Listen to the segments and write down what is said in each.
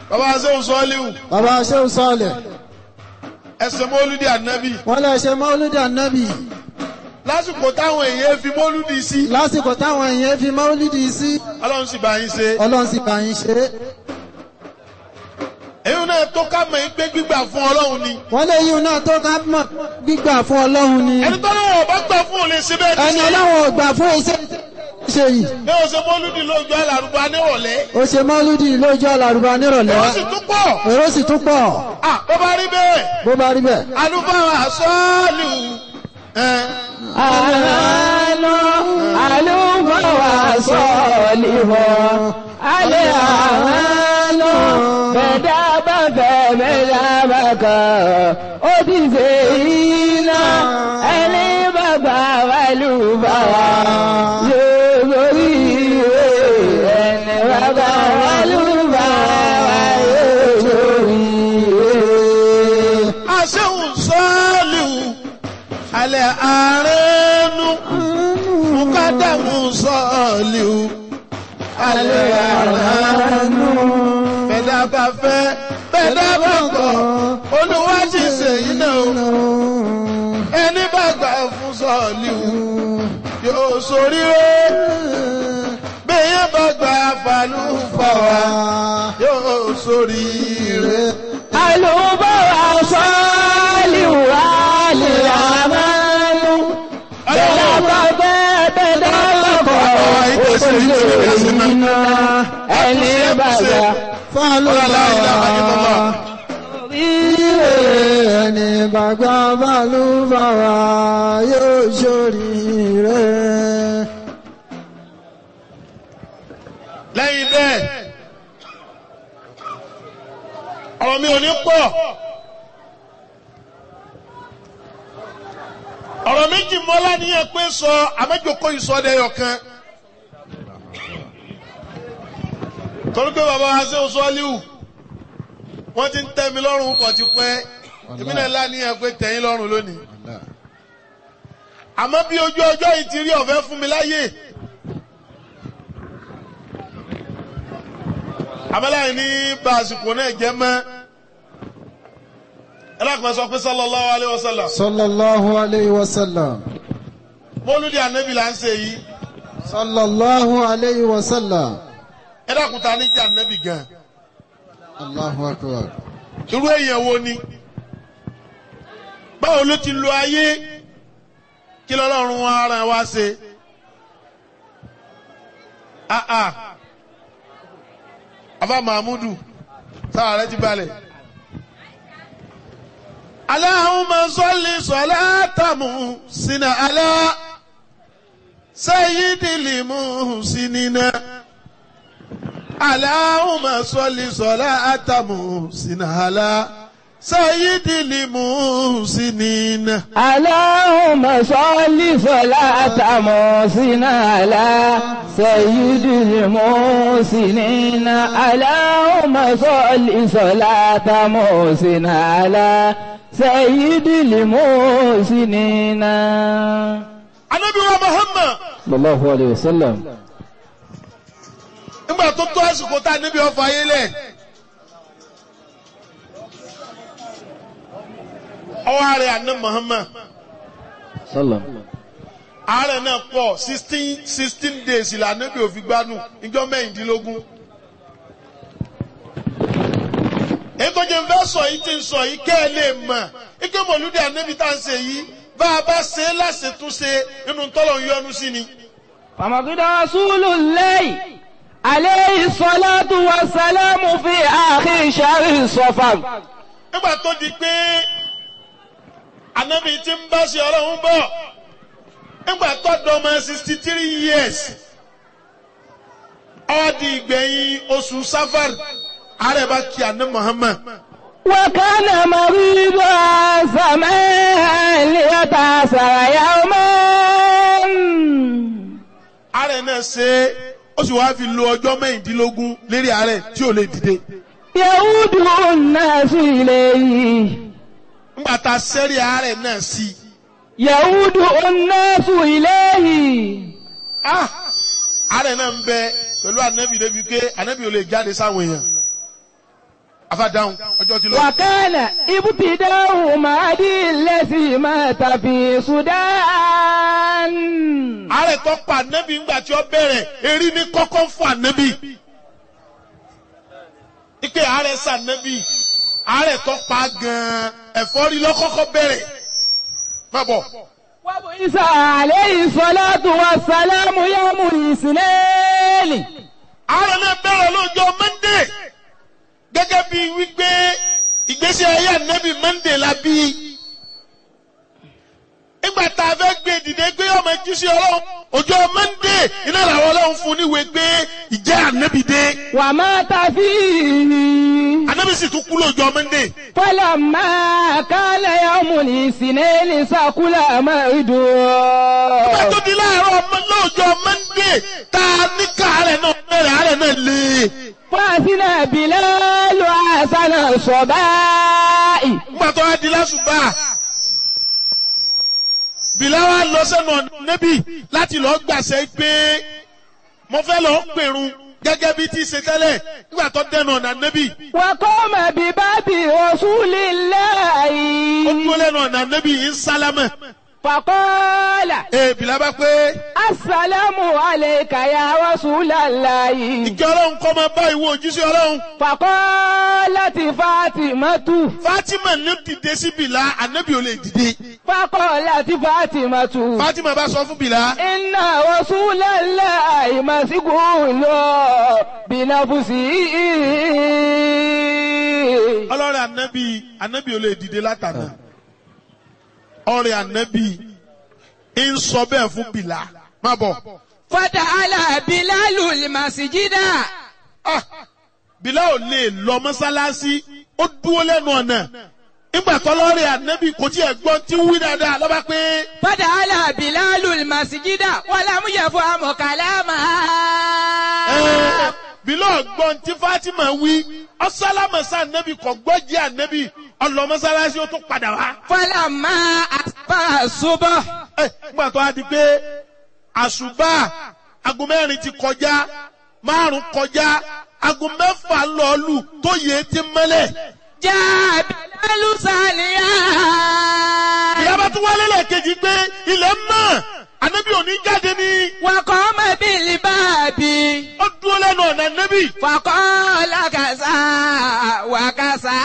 bàbá sẹ́wọ̀n sọ́ọ́líwù bàbá ṣéun sọ́ọ̀lẹ̀ ẹsẹ̀ mọ́lúdì ànábì wọ́n lè ṣe mọ́lúdì ànábì lásìkò táwọn èèyàn fi mọ́lúdì sí lásìkò táwọn èèyàn fi mọ́lúdì sí ọlọ́run sì bá yín ṣe ọlọ́run sì bá yín ṣe é èyí náà tó ká mọ̀ yín pé gbígbà fún ọlọ́run ni wọ́n lè yíun náà tó ká mọ̀ gbígbà fún ọlọ́run ni ẹni tó lọ́wọ́ ọba gbà fún òun lè ṣe bẹ́ẹ̀ ẹni ti ṣe ọlọ́run ò gbà fún iṣẹ́ ṣe yìí ní ọ̀sẹ̀ mọ́lúdì lójú alárùbá nírọ̀lẹ́ ó ṣe mọ́lúdì lójú àlàrúbá nírọ̀lẹ́ ó sì tún pọ̀ èrò sì tún pọ̀ à bó bá rí bẹ́ẹ̀ bó bá rí bẹ́ẹ̀. alúbáwá sọ́ọ̀lù ẹ̀ àlọ́ àlùfáà sọ̀lìmọ̀ alẹ́ àlọ́ bẹ̀dá bá fẹ́ bẹ̀dá bá kàn ó ti ṣe iná ẹni bàbá àlùfáà yóò lórí ẹni bàbá àlùfáà yóò lórí. aṣẹ́hùn sọ́ọ̀lù alẹ́ àárẹ̀nu mukadamu sọ́ọ̀lù alẹ́ àárẹ̀nu bẹ̀dá bá fẹ́ bẹ̀dá bá kọ̀ olúwa ti ṣèyí náà o ẹni bá gbà fún sọ́ọ̀lù yóò ṣoríire bẹ́ẹ̀ bá gbà fàlùfàwà yóò ṣoríire. Àlùbọ́wà sọ́ọ́lì wà lè àmàlù. Bẹ́ẹ̀ bá bẹ́ẹ̀ bẹ́ẹ̀ lọ́kọ̀ òṣèlú iná ẹni bàbá. fálùbáwá ilé ẹni bàgbà fálùbáwá yóò ṣoríire. lẹ́yìn bẹ́ẹ̀ ọ̀rọ̀ mi ò ní pọ̀ ọ̀rọ̀ méjì mọ́lá níyẹn pé sọ àmẹ́jọkọ ìsọdẹ̀yọ̀ kan torí pé bàbá wa ṣe oṣù ọ́líwù wọ́n ti ń tẹ́ mi lọ́rùn pọ̀ ti pẹ́ èmi náà láníyàn pé tẹ̀yìn lọ́rùn lónìí àmọ́ bí ojú ọjọ́ yìí ti rí ọ̀fẹ́ fún mi láyè. abẹ́láyìn ní bá àsìkò náà jẹ́ mọ́ ẹlẹ́kùnrin sọ pé sallallahu alayhi wa sallam sallallahu alayhi wa sallam. mọ́lúdì ànábì là ń ṣe yìí sallallahu alayhi wa sallam. ẹlẹ́kùnrin ta ní jẹ́ ànábì gan allahu akbar. irú èèyàn wo ni báwo ló ti lo ayé kí lọ́lọ́run ara wa ṣe ah ah afa mahmudu sáà rẹ ti balẹ̀. Allahumma salli salatamu sina ala sayyidil muhsinina. Allahumma salli salatamu sina ala sayyidil muhsinina. Allahumma salli salata musina ala sayyidil musinina. Allahumma salli salata musina ala sayyidil musinina. Anabi wa Muhammad Sallallahu alayhi wa sallam. nígbà tó tó àsìkò tá a níbi ọ̀fọ̀ ayé lẹ̀. Ọwọ́ ààrẹ àná Muhammad. Sallam. àárẹ̀ náà pọ̀ sixteen sixteen days là níbi òfin gbádùn ìjọ mẹ́rìndínlógún. èyí tó jẹ́ fẹ́ sọ yìí ti ń sọ yìí kẹ́ ẹ lè mọ̀ ike mọ̀lúdì ànábi tá à ń ṣe yìí bá a bá ṣe é láṣetúnṣe nínú tọ́lọ̀ ń yọnu sí ni. فمقد رسول الله عليه الصلاة والسلام في آخر شهر صفر nígbà tó di pé ànábi ti ń bá ṣe ọlọ́run bọ̀ nígbà tó dọ́mọ sixty three years ó di ìgbẹ̀yìn oṣù safar ààrẹ bá kí àná Muhammad. وكان مريضا زمان ليتأثر يوما ààrẹ náà ṣe é ó sì wáá fi lo ọjọ́ mẹ́rìndínlógún lérí ààrẹ tí ò lè dìde. يعود الناس إليه nígbà tá a sẹ́rí ààrẹ náà sí i. يعود الناس إليه ah ààrẹ náà ń bẹ pẹ̀lú ànábì débi pé ànábì ò lè jáde sáwọn èèyàn. afadáhùn ọjọ́ ti lọ. وكان ابتداء مهدي الذي مات في السودان ààrẹ tó pa ànábì ńgbà tí ó bẹ̀rẹ̀ erí ní kọ́kọ́ fún ànábì. ike ààrẹ sànábì ààrẹ tó pa gan-an ẹ̀fọ́rí lọ́kọ́kọ́ bẹ̀rẹ̀. má bọ̀ وبعث عليه الصلاة والسلام يوم الاثنين ààrẹ náà bẹ̀rẹ̀ lọ́jọ́ mọ́ndé gẹ́gẹ́ bí wípé ìgbésí ayé ànábì mọ́ndé la bí. nígbà tá a fẹ́ gbé dìde gbé ọmọ ẹjú sí ọlọ́run ọjọ́ mọ́ndé iná làwọn ọlọ́run fún níwèé gbé ìjẹ́ ànábì dé. ومات فيه ànábì sì tún kú lọ́jọ́ mọ́ndé. فلما كان يوم الاثنين سكل مرده Ìgbà tó di láàárọ̀ ọmọ lọ́jọ́ Mọ́ndé tá a ní káàárẹ̀ náà bẹ̀rẹ̀ àárẹ̀ náà lé. فأثنى بلال حسن الصباء Nígbà tó wá di lásùbà. Bìlá wa lọ sẹ́nu ọ̀nà níbí láti lọ gbàṣẹ pé mo fẹ́ lọ pèrun gẹ́gẹ́ bí tí ṣe tẹ́lẹ̀ nígbà tó dẹnu ọ̀nà níbí. وقام بباب رسول Ó الله dúró lẹ́nu ọ̀nà níbí ń sálámẹ̀. فقال Ee Bìlá bá pé السلام عليك يا رسول الله ìkẹ́ ọlọ́run kọ́ máa bá ìwọ òjíṣẹ́ ọlọ́run. فقالت فاطمة Fátímà ní dìde sí Bìlá, ànábì ò lè dìde. فقالت فاطمة Fátímà bá sọ fún Bìlá. إن رسول الله مسجون بنفسه ọlọ́rẹ̀ ànábì ànábì ò lè dìde látàná ọrẹ ànábì ń sọ bẹ́ẹ̀ fún bìlà má bọ̀ فتعالى بلال المسجد Ah, bìlà ò lè lọ mọ́sálásí ó dúró lẹ́nu ọ̀nà nígbà tọ́lọ́rẹ̀ ànábì kò tí ẹ̀ gbọ́n tí ń wí dáadáa lọ́ba pé فتعالى بلال المسجد ولم يفهم كلامها ẹ́, bìlà ọ̀gbọ́n tí Fatima wí ọ̀sálámọ̀sá ànábì kò gbọ́ jẹ́ ànábì ọlọ́ mọ́sálásí ó tún padà wá. فلما أصبح الصبح Ẹ, nígbà tó a di pé àṣùbà aago mẹ́rin ti kọjá márùn kọjá aago mẹ́fà lọ́ọ̀lù tó yẹ ti mẹ́lẹ̀. جاء بلال ساليا ìyá bá tún wálé lẹ́ẹ̀kejì pé ilẹ̀ mọ́ ànábì òní jáde ní وقام بالباب ó dúró lẹ́nu ọ̀nà ànábì. فقال كذا وكذا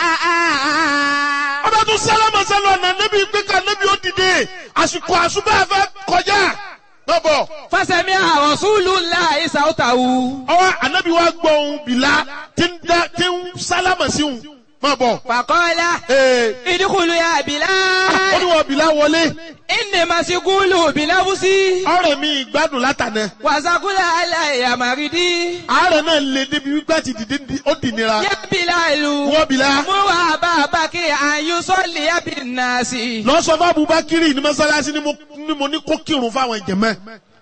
ọba tún sálámà sẹ́nu ọ̀nà ànábì pé ká ànábì ó dìde àsìkò àṣùbà fẹ́ kọjá. lọ́bọ̀ فسمع رسول الله صوته ọwọ́ ànábì wa gbọ́ ohun bìlá tí ń dá tí ń sálámà sí òun. má bọ̀. فقال ee ادخلوا يا ó ní بلال wọ́n bìlá wọlé. إني مسجون بنفسي ọ̀rẹ́ mi ìgbádùn látànà وسقل علي مريدي àárẹ̀ náà lè débi wípé àti dìde di- ó dì nira يا بلال wọ́n bìlá مر أبا بكر أن يصلي بالناس lọ sọ fún Abubakiri ní mọ́sálásí ni mo ni mo ní kó kírun fáwọn ìjẹ̀mẹ́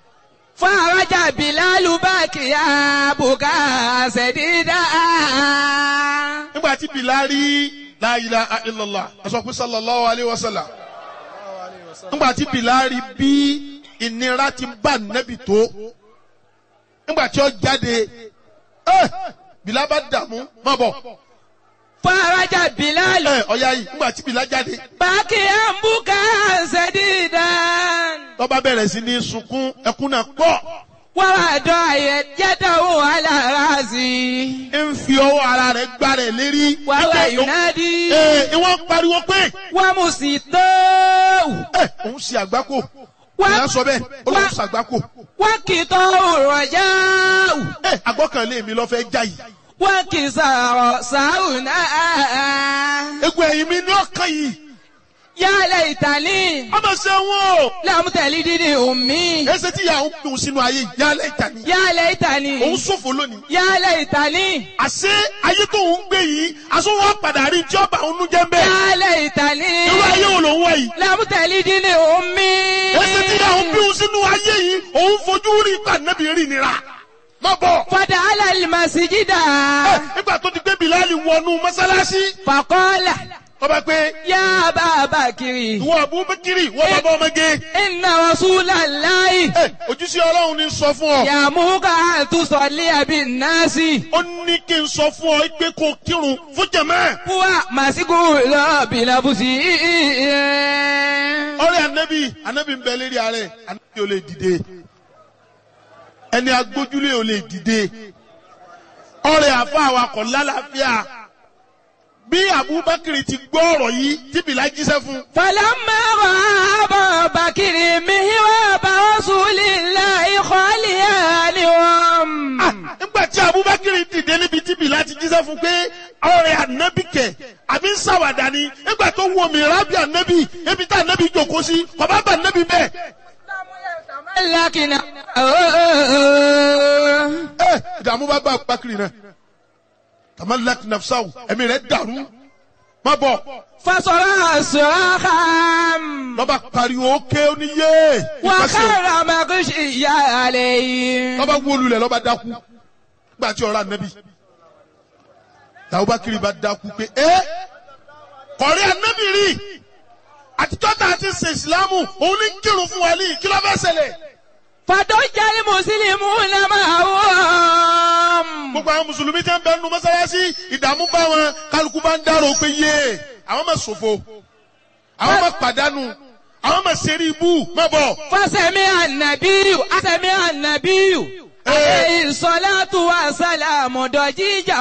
فرجع بلال باكيا بكاء سديدا nígbà tí bìlá rí la ilaha illallah aṣọ pé sallallahu alayhi wa sallam nígbà tí bìlá rí bí ìnira ti bá nẹ́bì tó nígbà tí ó jáde ẹ bìlá bá dààmú má bọ̀ فرجع بلال ẹ ọ̀ya yìí nígbà tí bìlá jáde باكيا بكاء سديدا tó bá bẹ̀rẹ̀ sí ní sunkún ẹkún náà pọ̀. ووضع يده على راسي ń fi ọwọ́ ara rẹ̀ gbá rẹ̀ lérí. وهو Ẹ, ينادي ẹ, ìwọ́n pariwo pé ومسيطه ẹ, òun ṣe àgbákò. Ìyá sọ bẹ́ẹ̀, ó lóun ṣàgbákò. وكتاه الرجاء Ẹ àgbọ́kànlé mi lọ fẹ́ já yìí. وانكسار ساونا Egun ẹ̀yìn mi ní ọ̀kan yìí. يا ليتني Ọmọ ṣe wọn o. لم تلدني أمي Ẹsẹ̀ tí ìyá òun dùn sínú ayé ìyálẹ̀ ìtàní. يا Òun ليتني ṣòfò lónìí. يا ليتني Àṣé ayé tó ń gbé yìí, aṣọ wọn padà rí tí ọba òun jẹ́ ń bẹ́ẹ̀. يا ليتني Irú ayé wo lòun wọ̀ yìí? لم تلدني أمي Ẹsẹ̀ tí ìyá òun bí òun sínú ayé yìí, òun fojú rí ìpànẹ́bí rí nira. Má bọ̀. فدخل المسجد Ẹ, Nígbà tó ti gbé Bìláàlì wọnú mọ́sálásí. فقال tọ́ba pé يا أبا بكر ìwọ abubakiri ìwọ bàbá ọmọge إن رسول الله ẹ ojúṣe ọlọ́run ní sọ fún ọ يأمرك أن تصلي بالناس ó ní kí n sọ fún ọ pé kó o kírun fún jẹ̀mọ́ هو مسجون بنفسه ọ̀rẹ́ anabi anabi ń bẹ lérí ààrẹ anabi ò lè dìde ẹni agbójúlé ò lè dìde ọ̀rẹ́ àfa awakọ̀ lálàáfíà bí abubakar ti gbọ́ ọ̀rọ̀ yìí tí bìlá jíṣẹ́ fún فلما رأى أبا بكر مهراب رسول الله خاليا nígbà tí abubakar dìde níbi tí bìlá ti jíṣẹ́ fún pé ọ̀rẹ́ anabi kẹ̀ àbí ń ṣàwàdà ni nígbà tó wọ mi rábì anabi ebi tá anabi jòkó sí kọ̀bá bá anabi bẹ́ẹ̀. لكن ẹ ìdààmú bá bá abubakar náà tamalak nafsaw ẹ̀mí rẹ̀ dàrú má bọ̀ فصرع صراخا lọ́ba pariwo ké oníyé ìfẹsẹ̀ وخر مغشيا عليه lọ́ba wólulẹ̀ lọ́ba dákú nígbà tí ọ̀rọ̀ anabi abubakar bá dákú pé ẹ kọ̀rí anabi rí àtijọ́ tá a ti ṣe ìsìlámù òun ní kírun fún wa ní kí ló fẹ́ ṣẹlẹ̀ فضج المسلمون معهم gbogbo àwọn mùsùlùmí tẹ́ ń bẹ nínú mọ́sálásí ìdààmú bá wọn kálukú bá ń dárò pé yé àwọn máa ṣòfò àwọn máa pàdánù àwọn máa ṣeré ibú má bọ̀. فسمع النبي سمع النبي عليه الصلاة والسلام ضجيجا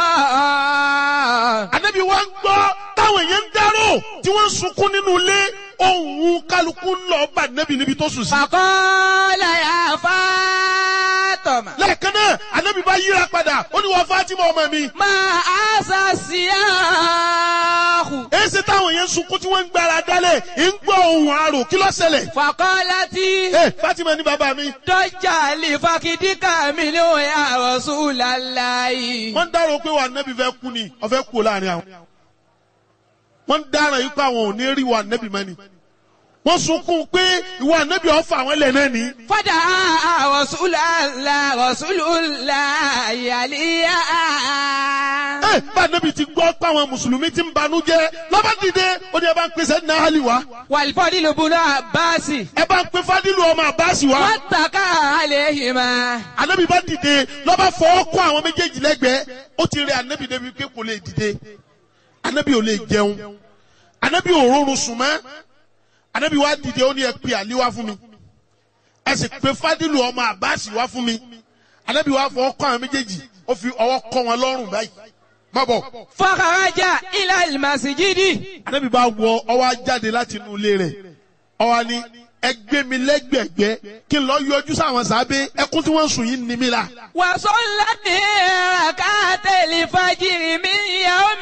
Ànábì wa ń gbọ́ táwọn èèyàn ń dárò tí wọ́n ń sunkún nínú ilé ohun kálukú ń lọ bá Ànábì níbi tó sùn sí. فقال يا فاطمة lẹ́ẹ̀kan náà Ànábì bá yíra padà ó ní wọ́n Fátímà ọmọ mi. ما أسى السياح èsì táwọn èèyàn ń sunkún tí wọ́n ń gbára dálẹ̀ ń gbọ́ ohun àrò kí ló ṣẹlẹ̀. فقالت ẹ Fátímà ní bàbá mi. ضج لفخذك منه يا رسول الله wọ́n ń dárò pé wà Ànábì fẹ́ kú ni ọ̀fẹ́ kú láàrin àwọn. wọ́n ń dárò yìí pé àwọn ò ní rí wà Ànábì mọ́ ni. wọ́n sunkún pé ìwà Ànábì ọ̀fà àwọn ẹlẹ́ náà ní. فدعا رسول الله رسول الله عليا ẹ bá Ànábì ti gbọ́ pé àwọn mùsùlùmí ti ń banú jẹ́ lọ́ba dìde ó ní ẹ bá ń pèsè ní àhálì wá والفضل بن عباس ẹ bá ń pe Fádìlù ọmọ Àbáàsì wá. واتكى عليهما Ànábì bá dìde lọ́ba fọwọ́ kọ́ àwọn méjèèjì lẹ́gbẹ̀ẹ́ ó ti rẹ Ànábì débi pé kò lè dìde Ànábì ò lè jẹun Ànábì ò rọrùn sùn mọ́ Ànábì wá dìde ó ní ẹ pe Àlí wá fún mi ẹ sì pe Fádìlù ọmọ Àbáàsì wá fún mi Ànábì wá fọwọ́ kọ́ àwọn méjèèjì ó fi ọwọ́ kọ́ wọn lọ́rùn báyìí má bọ̀ فخرج إلى المسجد Ànábì bá wọ ọwọ́ á jáde láti inú ilé rẹ̀ ọwọ́ ni ẹ gbé mi lẹ́gbẹ̀gbẹ́ kí n lọ yọjú sáwọn sábẹ́ ẹkún tí wọ́n ń sùn yìí ní mi la. وصلى ركعت الفجر من يوم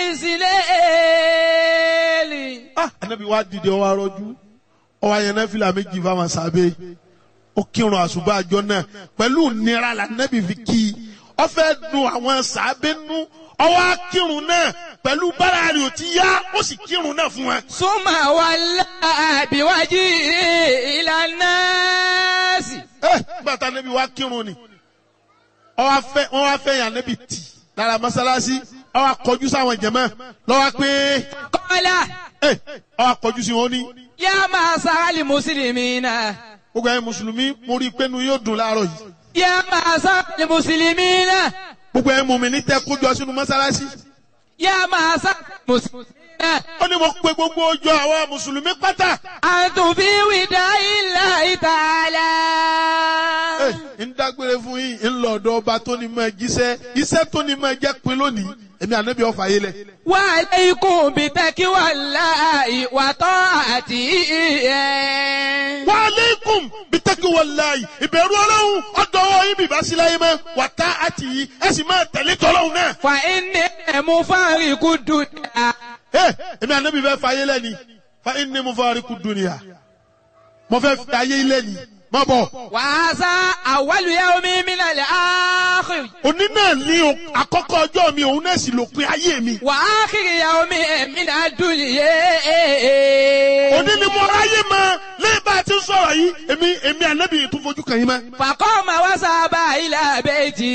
الإسلام ah anabi wa dìde ọwọ arọjú ọwọ ayẹnẹ fìlà méjì fáwọn sábẹ́ ó kírun àṣùbà àjọ náà pẹ̀lú nira la anabi fi kí i ó fẹ́ dùn àwọn sábẹ́ nú ọwọ akírun náà pẹ̀lú bára rẹ̀ ò ti yá ó sì kírun náà fún wa. ثم ولى بوجهه إلى الناس ẹ gbàtà anabi wa kírun ni ọwọ afẹ wọn wá fẹ́ yàn anabi tì lára mọ́sálásí ọwọ akọjú sáwọn jẹmọ lọwọ pé قال ẹ ọwọ akọjú sí wọn ní يا معشر المسلمين gbogbo ẹ̀yin mùsùlùmí mo rí i pé nu yóò dùn láàárọ̀ yìí. يا معشر المسلمين gbogbo ẹ̀ mú mi ní tẹ́ kójọ sínú mọ́sálásí. يا معشر المسلمين ó ní mo pe gbogbo ojú àwọn mùsùlùmí pátá. أنتم في وداع الله تعالى ẹ ń dágbére fún yín ń lọ ọ̀dọ̀ ọba tó ní máa jíṣẹ́ iṣẹ́ tó ní máa jẹ́ pin lónìí èmi ànábì ọ̀fà yé lẹ̀. وعليكم بتقوى الله وطاعته wa aleikum bitaki walayi ìbẹ̀rù ọlọ́run ọ̀dọ̀ ọwọ́ yín bìbá sí láyé mọ́ wàtá àti yìí ẹ sì máa tẹ̀lé tọ́lọ́run náà. فإني مفارق الدنيا ẹ èmi ànábì fẹ́ fa ayé lẹ́ni fa inni mufariqu dunya mo fẹ́ fi ayé lẹ́ni má bọ̀. وهذا أول يوم من الآخر òní náà ní o- àkọ́kọ́ ọjọ́ mi òun náà sì lópin ayé mi. وآخر يوم من الدنيا òní ni mo ráyè mọ lẹ́yìn bá a ti ń sọ̀rọ̀ yìí èmi èmi ànábì yìí tún fojú kàn yín mọ́. فقام وذهب إلى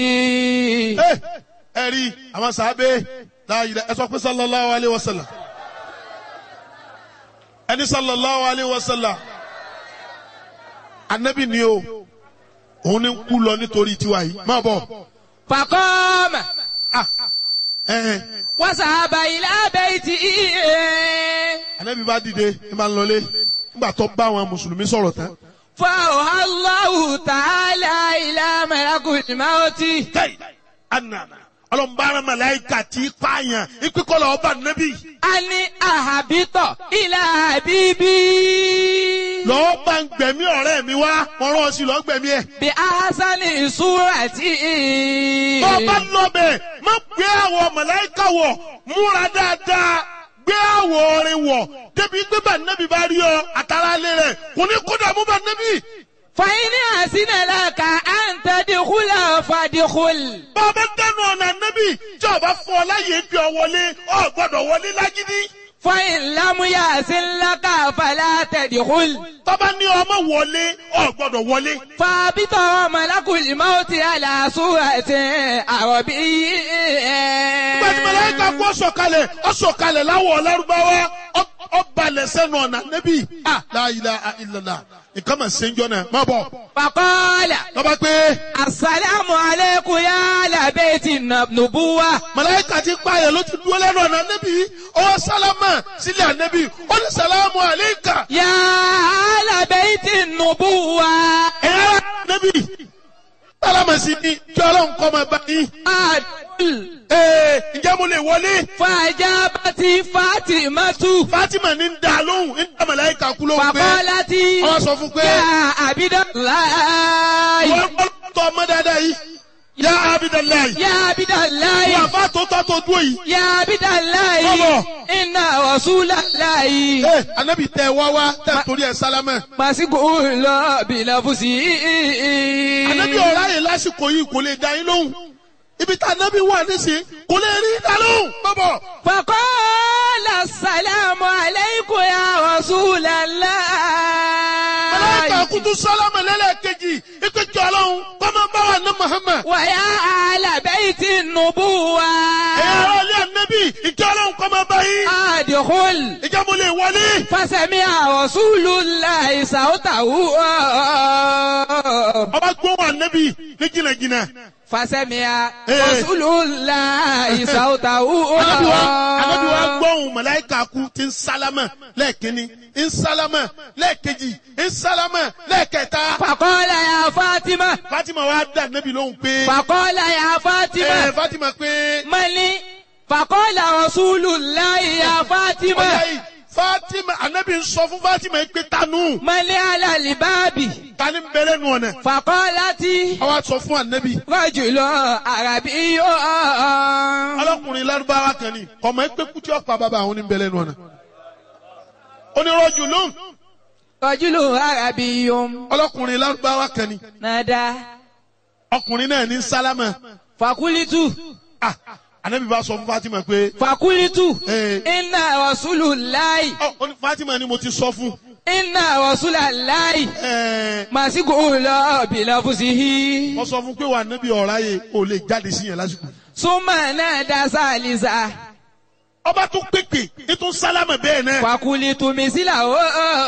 بيته ẹ ẹ rí àwọn sàábé láàyè ẹ sọ pé sallallahu alayhi wa sallam ẹni sallallahu alayhi wa sallam anabi ni o òun ni ń kú lọ nítorí tiwa yìí má bọ̀ فقام ah ẹ̀hẹ̀n وذهب إلى بيته anabi bá dìde ẹ máa ń lọlé nígbà tó bá àwọn mùsùlùmí sọ̀rọ̀ tán فأوحى الله تعالى إلى ملك الموت kẹ́ì anana ọlọ́mbàrán màláìka tí pààyàn ìpínkọ́lọ̀ ọba nẹ́bí أن أهبط إلى حبيبي lọ́ọ́ bá ń gbẹ̀mí ọ̀rẹ́ mi wá wọ́n rán ọ sí lọ́ọ́ gbẹ̀mí ẹ̀. بأحسن صورة tó o bá lọ bẹ̀ má gbé àwọ̀ màláìka wọ̀ múra dáadáa gbé àwọ̀ orin wọ̀ débi gbé bá nẹ́bí bá rí ọ àtàrà lé rẹ̀ kò ní kó dààmú bá nẹ́bí. فإن أحسن لك أن تدخل فادخل bá a bá dẹnu ọ̀nà nẹ́bí tí o bá fún ọ láyé bí ọ wọlé ọ gbọ́dọ̀ wọlé lágídí. فإن لم يحسن لك فلا تدخل tọ́ba ní ọmọ wọlé ọ gbọ́dọ̀ wọlé. فابط ملك الموت على صورة عربي gbàtí màláìka kú ọ̀sọ̀kalẹ̀ ọ̀sọ̀kalẹ̀ láwọ̀ lárúbáwá ọ- ọbalẹ̀ sẹ́nu ọ̀nà nẹ́bí. Ah. la ilaha illallah nǹkan mà ṣe ń jọ náà má bọ̀. فقال lọ́ba pé السلام عليكم يا أهل بيت النبوة màláìka ti pààyàn ló ti dúró lẹ́nu ọ̀nà nẹ́bí ọwọ́ sálámà sílẹ̀ ànẹ́bí ó ní sàlámù àléékà يا أهل بيت النبوة ẹ̀yà nẹ́bí sálámà sí ni kí ọlọ́run kọ́ máa bá yín. أدخل ee ǹjẹ́ mo lè wọlé. فأجابت فاطمة Fatima ní ń da lóhùn ń da màláìka kú lóhùn pé فقالت wọ́n sọ fún pé يا عبد الله wọ́n tọ́ ọmọ dáadáa yìí yá abidalayi يا عبد الله wọ́n àfa tó tọ́ tó dúró yìí. يا عبد الله Bọ́bọ̀. إن رسول الله ee anabi tẹ wá wá tẹ torí ẹ sálámà. مسجون بلفظه anabi ọ̀rá yẹn lásìkò yìí kò lè da yín lóhùn ibi tá anabi wà nísìnyí kò lè rí da lóhùn. bọ́bọ̀ فقال السلام عليكم يا رسول màláìka الله kutu sálámà lẹ́lẹ́kejì ikú jọ ọlọ́run kọ́mọ bá wà ní Muhammad. ويا أهل بيت النبوة ẹ̀yà ara ilé anabi ìjọ ọlọ́run kọ́mọ bá yín. أدخل ìjọ mo lè wọlé. فسمع رسول الله صوته ọba gbóhùn anabi ní jìnnàjìnnà. فسمع إيه. رسول الله صوته anabi wa anabi wa gbóhùn màláìka kú ti ń sálámà lẹ́ẹ̀kínní ń sálámà lẹ́ẹ̀kejì ń sálámà lẹ́ẹ̀kẹta. فقال يا فاطمة Fatima wa dá anabi lóhùn pé. فقال يا ẹ فاطمة Fatima pé. ملي فقال رسول الله يا ọjà فاطمة yìí Fatima anabi ń sọ fún Fatima yìí pé tanu ملي على الباب tani ń bẹ̀rẹ̀ nù ọ̀nà. فقالت àwa sọ fún anabi. رجل عربي ọlọ́kùnrin lárúbáwá kan ni ọmọ ẹgbẹ́ kútí ọ̀pá bàbá àwọn oníbẹ̀rẹ̀ nù ọ̀nà. onírọ̀jù lóhùn رجل عربي ọlọ́kùnrin lárúbáwá kan ni نادى ọkùnrin náà ní sálámà. فقلت Ah, anabi bá sọ fún Fatima pé. فقلت Eh. إن رسول الله ọ ó ní Fatima ni mo ti sọ fún. إن رسول الله ẹ مسجون بلفظه wọ́n sọ fún pé wà anabi ọ̀rá yẹ kò lè jáde sí yẹn lásìkò. ثم نادى ثالثا ọba tún pèpè ètò sálámà bẹ́ẹ̀ náà. فقلت مثله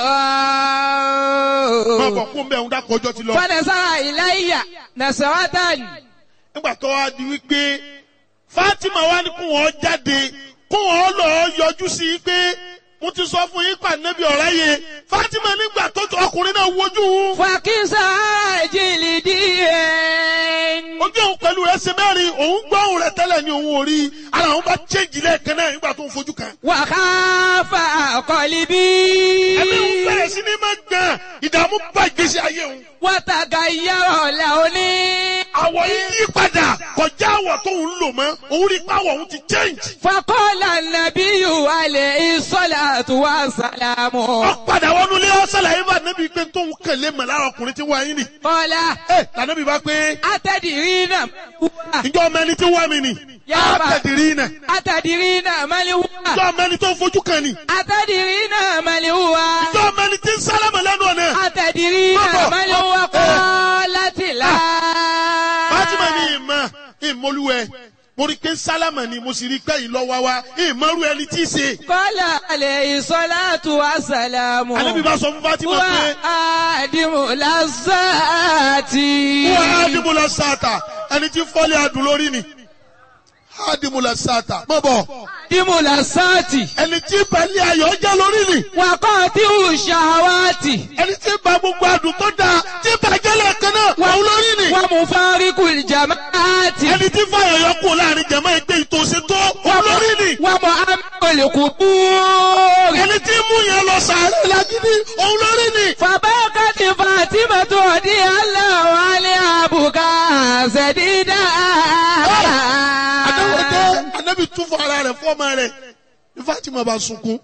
máa bọ̀ kún bẹ́ẹ̀ ń dákọ̀ ọjọ́ ti lọ. فنظر إلي نظرة nígbà tó wá di wípé Fatima wá ní kó wọn jáde kó wọn lọ yọjú sí i pé mo ti sọ fún yín pa nẹ́bí ọ̀rá yẹ Fatima nígbà tó ọkùnrin náà wojú òun فكسى جلدي ojú òun pẹ̀lú rẹ̀ ṣe mẹ́rin òun gbọ́ òun rẹ̀ tẹ́lẹ̀ ní òun ò rí ara òun bá chéjì lẹ́ẹ̀kan náà nígbà tó ń fojú kan. وخاف قلبي ẹ̀mí òun bẹ̀rẹ̀ sí ní máa gbọ̀n ìdààmú bá ìgbésí ayé òun. وتغير لوني àwọ̀ yìí yí padà kọjá àwọ̀ tó ń lò mọ́ òun rí pàwọ̀ òun ti change. فقال النبي عليه الصلاة والسلام ó padà wọnú ilé ọ̀sálàyé bá nẹ́bí pé tóun kẹ̀lé mọ̀ lára ọkùnrin tí wọ́n ayé nì. قال ẹ lànàbí bá pé أتدرين هو ìjọ ọmọ ẹni tí wọ́n mi nì. Yá bá. àtẹ̀dìrí nà. أتدرين من هو ìjọ ọmọ ẹni tó ń fojú kan nì. أتدرين من هو ìjọ ọmọ ẹni tí ń sálámà lẹ́nu ọ̀nà. أتدرين Baba. من هو قالت لا Fatima ní ìmọ̀ ìmọ̀lúwẹ̀ mo rí i pé sálámà ni mo sì rí i pé yìí lọ wá wá ìmọ̀rú ẹni tí í ṣe. قال عليه الصلاة والسلام ànábì bá sọ fún Fatima هو pé آدم لذات wọ́n ádìmúlẹ̀ sáàtà ẹni tí fọ́lẹ̀ adùn lórí ni ádìmúlẹ̀ sáàtà mọ̀ bọ̀ آدم لذات ẹni tí balẹ̀ ayọ̀ jẹ́ lórí ni وقاطع الشهوات ẹni tí ba gbogbo adùn tó dáa tí bàjẹ́ lẹ́ẹ̀kan náà wọ́n lórí ni ومفارق الجماعات ẹni tí fàyọ̀yọ̀ kù láàrin jẹ̀mọ́ ẹgbẹ́ ìtòsí tó wọ́n lórí ni ومؤمن القبور ẹni tí mú yẹn lọ sàárẹ̀ lágídí òun lórí ni. فبكت فاطمة رضي الله عنها بكاء شديدا Adáwọ̀dé Anábì tún fún ara rẹ̀ fún ọmọ rẹ̀ ní Fatima bá sunkún.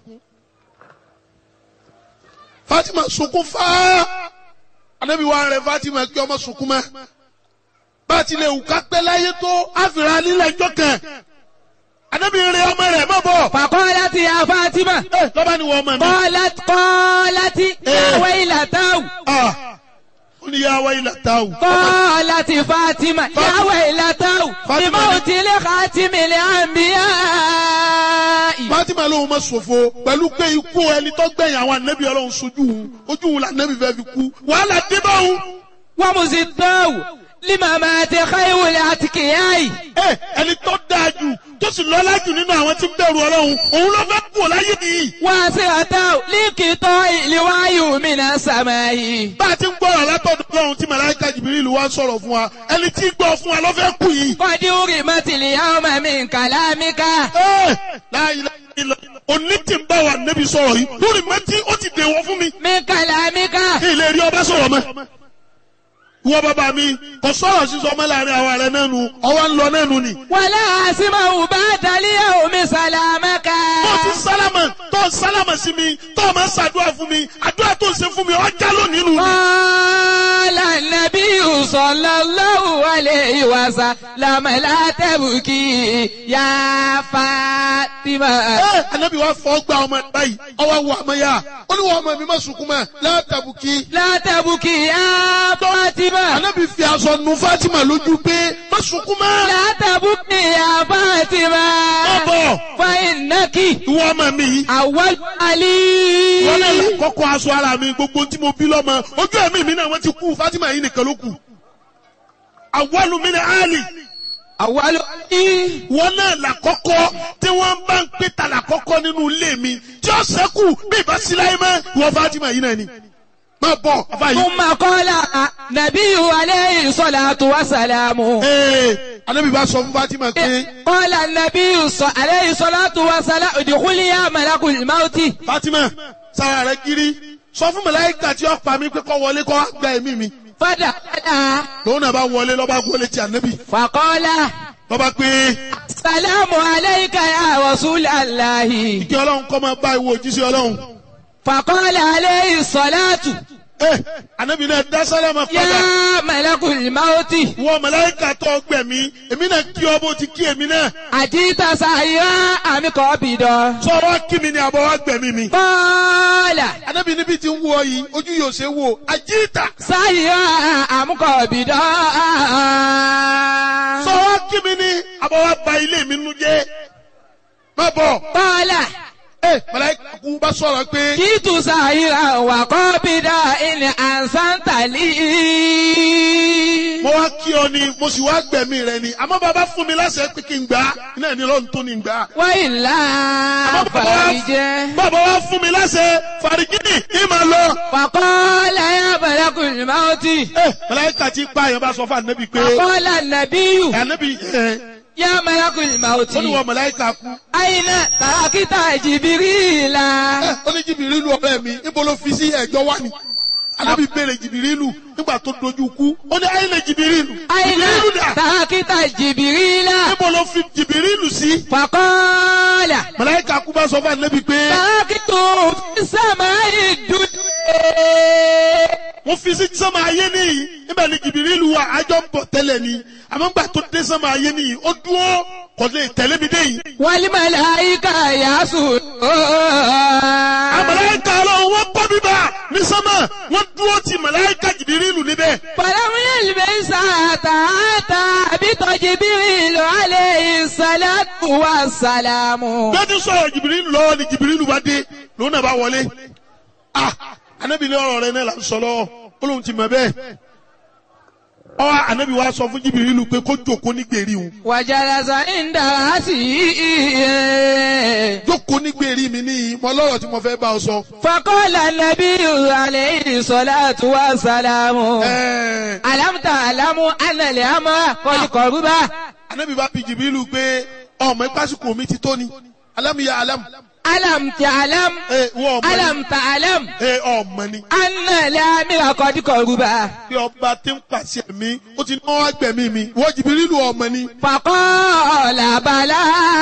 Fatima sunkún fáá. Anábì wá rẹ̀ Fatima kí ọmọ sunkún mọ́. Bá a ti lè wù ká pẹ́ láyé tó àfìrà nílẹ̀ ẹjọ́ kan. Anábì rẹ̀ ọmọ rẹ̀ má bọ̀. فقالت يا فاطمة Ẹ lọ́ba ni wọ́n ọmọ mi. قالت قالت يا ويلتاه Ah, Ó ní yá wáyé làtàwù. قالت فاطمة يا ويلتاه فاطمة. بموت لخاتم الأنبياء Fatima lóun ma ṣòfò pẹ̀lú pé ikú ẹni tó gbẹ̀yìn àwọn ànábì Ọlọ́run sojú òun ojú òun làǹnábì fẹ́ fi kú wàhálà dé bá òun. ومزداه لما مات خير الأتقياء Ẹ, ẹni tó dáa jù tó sì lọ́lá jù nínú àwọn tí ń bẹ̀rù Ọlọ́run òun ló fẹ́ kú láyé nìyí. واسعته لقطاع الوحي من السماء bá a ti ń gbọ́rọ̀ látọ̀dọ̀ Ọlọ́run tí màláíkà Jìbìrìlù wá ń sọ̀rọ̀ fún wa ẹni tí ń gbọ́ fún wa ló fẹ́ kú yìí. قد أرمت اليوم من كلامك Ẹ, la ilaha illallah. òní tí ń bá wa nẹ́bi sọ̀rọ̀ yìí lórí mẹ́tí ó ti dèwọ́ fún mi. من كلامك kí ilé rí ọba sọ̀rọ̀ mọ́. Ìwọ bàbá mi kò sọ̀rọ̀ sísọ ọmọ láàrin àwọn ààrẹ náà nu ọwọ́ ń lọ náà nu ni. ولا أسمع بعد اليوم سلامك tó ti sálámà tó sálámà sí mi tó máa ń ṣàdúrà fún mi àdúrà tó ń ṣe fún mi ọjà lónìí nù. قال النبي صلى الله عليه وسلم لا تبكي يا فاطمة ẹ anabi wa fọ gba ọmọ ẹ báyìí ọwọ́ wọ ọmọ ya ó ní wọ́n ọmọ mi má sunkún mọ́ látàbùkì. لا تبكي يا فاطمة anabi fi aṣọ nu Fatima lójú pé má sunkún mọ́. لا تبكي يا فاطمة ọbọ فإنك ìwọ ọmọ mi yìí. أول علي wọ́n náà là kọ́kọ́ aṣọ ara mi gbogbo tí mo bí lọ́mọ ojú ẹ̀mí mi náà wọ́n ti kú Fatima yìí nìkan ló kù. àwọlù mi ni Ali أول علي wọ́n náà là kọ́kọ́ tí wọ́n bá ń pè ta là kọ́kọ́ nínú ilé mi tí ó sẹ́kù bí ìbá sí láyé mọ́ ìwọ Fatima yìí náà ni. má bọ̀ afa yìí. ثم قال نبي عليه الصلاة والسلام ee anabi bá sọ fún Fatima pé قال النبي ص- عليه الصلاة والسلام ادخلي يا ملك الموت Fatima sara rẹ kiri sọ fún màláíkà tí ó pa mí pé kó wọlé kó wá gba ẹ̀mí mi فدخل lòun náà bá wọlé lọ́ba wọlé ti anabi فقال lọ́ba pé السلام عليك يا رسول الله kí Ọlọ́run kọ́ máa bá ìwọ òjíṣẹ́ Ọlọ́run. فقال عليه الصلاة ee anabi náà dá sálámà padà يا ملك الموت wọ màláíkà tó gbẹ̀mí èmi náà kí ọ bó ti kí èmi náà أجيت سائرا أم قابضا sọ wá kí mi ni àbọ̀ wá gbẹ̀mí mi. قال anabi níbi tí ń wọ yìí ojú yóò ṣe wò àjíìtà سائرا أم قابضا sọ wá kí mi ni àbọ̀ wá ba ilé mi nu jẹ́ má bọ̀ قال ee màláíkà kú bá sọ̀rọ̀ pé جئت سائرا وقابضا إن أحسنت لي mo wá kí ọ ni mo sì wá gbẹ̀mí rẹ ni àmọ́ bàbá fún mi láṣẹ pé kí n gbà á iná ní lọ́run tó ní gbà á. وإلا àmọ́ bàbá wá- فرج bàbá wá fún mi láṣẹ fàrígìnì ìmọ̀ lọ. فقال يا ملك الموت ee màláíkà ti pa àyàn bá sọ fún ànábì pé فقال النبي ànábì ẹ يا ملك الموت ó ní wọ màláíkà kú. أين تركت جبريل Ẹ, ó ní jìbìrìlù ọ̀rẹ́ mi níbo ló fi sí ẹ̀jọ́ wá ni alábì béèrè jìbìrìlù nígbà tó dojú kú ó ní ayé lè jìbìrìlù أين jìbìrìlù dà تركت جبريل níbo ló fi jìbìrìlù sí. فقال màláíkà kú bá sọ fún ànábì pé تركت في السماء الدنيا wọ́n fi sí sánmà ayé nìyí níbẹ̀ ni jìbìrìlù wà àjọ ń bọ̀ tẹ́lẹ̀ ni àmọ́ nígbà tó dé sánmà ayé nìyí ó dúró kò lè tẹ̀lé mi dé yìí. والملائكة يسجدون àmàláíkà ọlọ́run wọ́n kọ́ bíbá ní sánmà wọ́n dúró ti màláíkà jìbìrìlù níbẹ̀. فلم يلبس أتى بجبريل عليه الصلاة والسلام bẹ́ẹ̀ ti sọ̀rọ̀ jìbìrìlù lọ́wọ́ ni jìbìrìlù bá dé lòun náà bá wọlé ah anabi ní ọ̀rọ̀ rẹ náà là ń sọ lọ́wọ́ ó lóun ti mọ̀ bẹ́ẹ̀ ọ anabi wa sọ fún jìbìrìlù pé kó jókòó ní gbèrí òun وجلس عند رأسه jókòó ní gbèrí mi níyì mo lọ́rọ̀ tí mo fẹ́ bá ọ sọ. فقال النبي عليه الصلاة والسلام Ẹ̀ẹ́, ألم تعلم أن الأمر قد قرب anabi bá bi jìbìrìlù pé ọmọ ìpásíkò mi ti tó ni alámìyá alámù ألم تعلم ẹ wọ ọmọ ni ألم تعلم ẹ ọmọ ni أن الأمر قد قرب bí ọba tí ń pàṣẹ mi ó ti náwó agbẹ̀mí mi wọ́n jìbìrìlù ọmọ ni. فقال بلى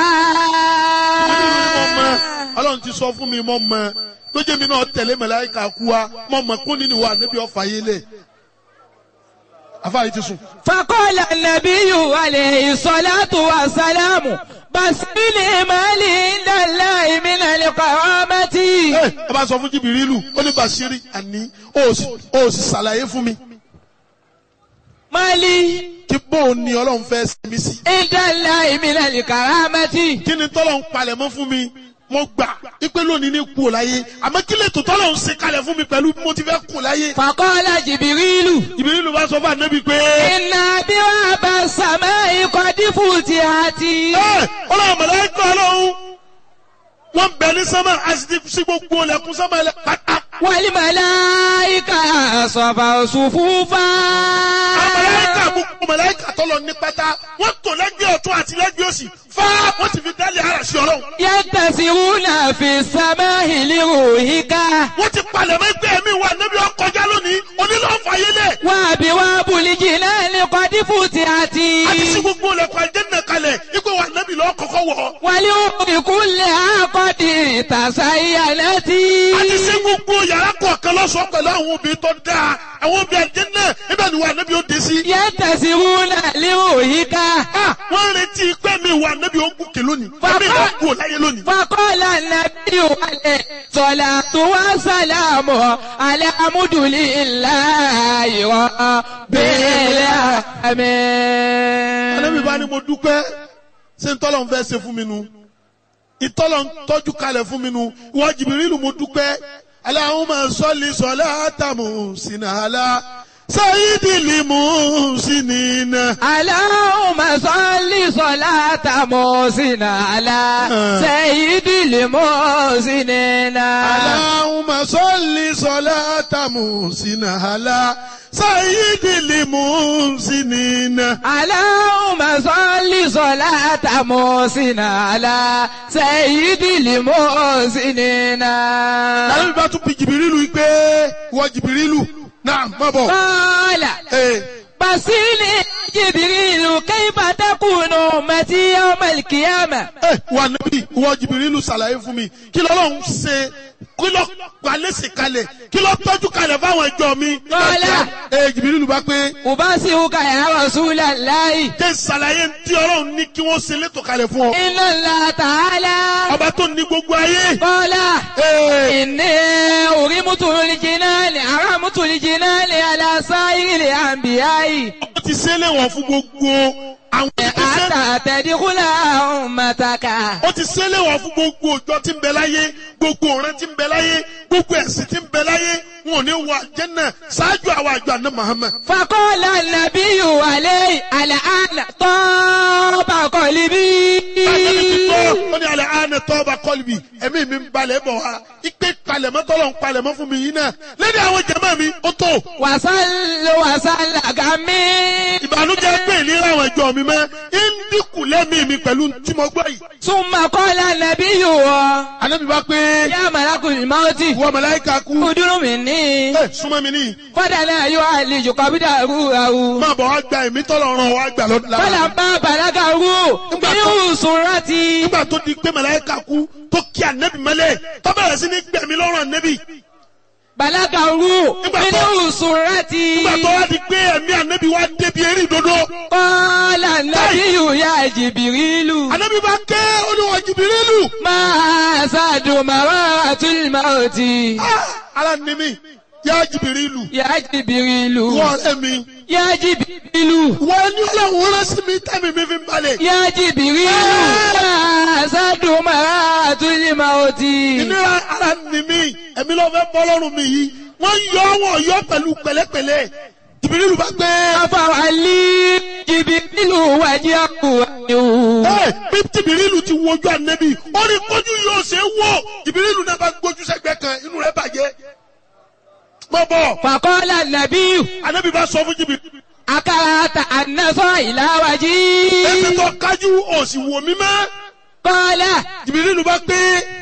mo mọ ọlọ́run ti sọ fún mi mo mọ lójú mi náà tẹ̀lé mẹ̀láìka kú wa mo mọ kún nínú wa níbi ọ̀fà yé lẹ̀ afáàyè ti sùn. فقال النبي عليه الصلاة والسلام بس لمالي عند الله من القرامة ẹ ẹ bá sọ fún jìbìrìlù ó ní bàṣírí àní ó sì ó sì ṣàlàyé fún mi مالي kí bóun ni ọlọ́run fẹ́ ṣe mí sí. عند الله من الكرامة kí ni tọ́lọ̀ ń palẹ̀ mọ́ fún mi mo gbà ipe lónìí ní kú ò láyé àmọ́ kí lè tó tọ́lọ̀ ń ṣe kalẹ̀ fún mi pẹ̀lú bí mo ti fẹ́ kú láyé. فقال جبريل jìbìrìlù bá sọ fún ànábì pé إن أبواب السماء قد فتحت ẹ ọlọ́run mẹ̀láìka ọlọ́run wọ́n bẹ̀ ní sánmà àti sí gbogbo ọlẹ́kùn sánmà ẹlẹ́ pátá. والملائكة صفوا صفوفا Àmàlẹ́kà gbogbo màláíkà tọ́lọ ní pátá wọ́n tò lẹ́gbẹ̀ẹ́ ọ̀tún àti lẹ́gbẹ̀ẹ́ òsì fá wọ́n ti fi dálé ara sí ọlọ́run. ينتسرون في السماء لروحك Wọ́n ti palẹ̀ mọ́ ẹgbẹ́ mi wà níbi ọkọjá lónìí onílọ́ọ̀fà yẹlẹ̀. وأبواب الجنان قد فتحت Àti sí gbogbo ọlẹ́kùn àjẹ́nà kalẹ̀ ipò wà níbi lọ́ọ́ kọ́kọ́ wọ̀. ولأم كلها قد تزينت Àti sí gbogbo yàrá kọ̀ọ̀kan lọ́sọ̀ọ́ pẹ̀lú àwọn obìnrin tó dáa. Àwọn obìnrin àjẹ́nà ibẹ̀ ni wà níbi ó dé sí. ينتسرون لروحك Ah, Wọ́n ń retí pé mi wà níbi ó gùnkè lónìí. Bàbá- Ẹ̀mí ìlú kù láyé lónìí. فقال النبي عليه الصلاة والسلام على حمد لله رب العالمين Ànábì bá ní mo dúpẹ́ ṣé ń tọ́lọ̀ ń fẹ́ ṣe fún mi nu ìtọ́lọ̀ ń tọ́jú kalẹ̀ fún mi nu ìwọ Jìbìrìlù mo dúpẹ́ Allahumma salli salatan muhsinatan sayyidil muhsinina. اللهم صل صلاة محسن على سيد المحسنين Allahumma salli salatan muhsinatan sayyidil muhsinina. اللهم صل صلاة محسن على سيد المحسنين Ànábì bá tún bi Jìbìrìlù yìí pé ìwọ Jìbìrìlù náà má bọ̀. قال Ee. بصيني جبريل كيف تكون أمتي يوم القيامة ẹ wà níbí ìwọ jìbìrìlù ṣàlàyé fún mi kí lọ́lọ́run ṣe kí lọ́ palẹ́sì kalẹ̀ kí lọ́ tọ́jú kalẹ̀ fáwọn ẹjọ́ mi. Lọ́lá. ẹ jìbìrìlù bá pé أبصرك يا رسول الله kí ṣàlàyé tí ọlọ́run ní kí wọ́n ṣe létò kalẹ̀ fún ọ. إن الله تعالى ọba tó ní gbogbo ayé. قال Ee, إني أرمت الجنان أرمت الجنان على سائر الأنبياء ó ti ṣe é léwọ̀n fún gbogbo àwọn ìgbésẹ̀. حتى تدخل أمتك ó ti ṣe é léwọ̀n fún gbogbo òjò tí ń bẹ láyé gbogbo ọ̀rẹ́ tí ń bẹ láyé gbogbo ẹ̀sìn tí ń bẹ láyé wọn ò ní wọ àjẹ́nà ṣáájú àwọn àjọ àná Muhammad. فقال النبي عليه الآن طاب قلبي Ànábì ti tọ́ ó ní alẹ́ àánẹ tọ́ba kọ́lùbì ẹ̀mí mi ń balẹ̀ bọ̀ wá ipe palẹ̀mọ́ tọ́lọ̀ ń palẹ̀mọ́ fún mi yìí náà lẹ́ni àwọn jẹ̀mọ́ mi ó tó وصل وصل غمي ìbànújẹ́ pé ìlera àwọn ẹ̀jọ́ mi mẹ́ ń dínkù lẹ́mí mi pẹ̀lú tí mo gbọ́ yìí. ثم قال النبي Ànábì bá pé يا ملك الموت ìwọ màláíkà kú ادر مني ẹ súnmọ́ mi níyì فدنا يعالج قبضه روحه máa bọ̀ wá gba ẹ̀mí tọ́lọ̀ ràn wá gbà lọ́dún lára. فلما بلغه من سرتي nígbà tó di pé màláíkà kú tó kí ànẹ́bì mọ́lẹ̀ tó bẹ̀rẹ̀ sí ní gbẹ̀mí lọ́rùn ànẹ́bì بلغه من سرتي nígbà tó wá di pé ẹ̀mí ànẹ́bì wá débi eré ìdodo قال النبي يا جبريل ànẹ́bì bá ké olúwa Jìbìrìlù. ما زاد مرات الموت Ah, ara ni mi yá jìbìrìlù Ya Jibrilu. wọ́n ọ̀rẹ́ mi Ya Jibrilu. wọ́n ní ọlọ́run rán sí mi tẹ́mi mi fi ń balẹ̀. Ya Jibrilu. Sadu maratu mauti. ìnira ara ni mí ẹ̀mí ló fẹ́ bọ́ lọ́rùn mi yìí wọ́n yọ wọ́n yọ pẹ̀lú pẹ̀lẹ́pẹ̀lẹ́ jìbìrìlù bá gbé Afawali Jibrilu wajahu. ẹ bí jìbìrìlù ti wojú ànẹ́bí ó ní kójú yóò ṣe é wò jìbìrìlù náà bá gbójú sẹ́gbẹ́ kan inú rẹ̀ bàjẹ́ mọ́ bọ̀ Faqala Nabiyu. ànẹ́bí bá sọ fún jìbìrìlù Akarata annasa ila waji. ẹsẹ̀ tó kájú òsì wò mí mọ́ Qala. jìbìrìlù bá gbé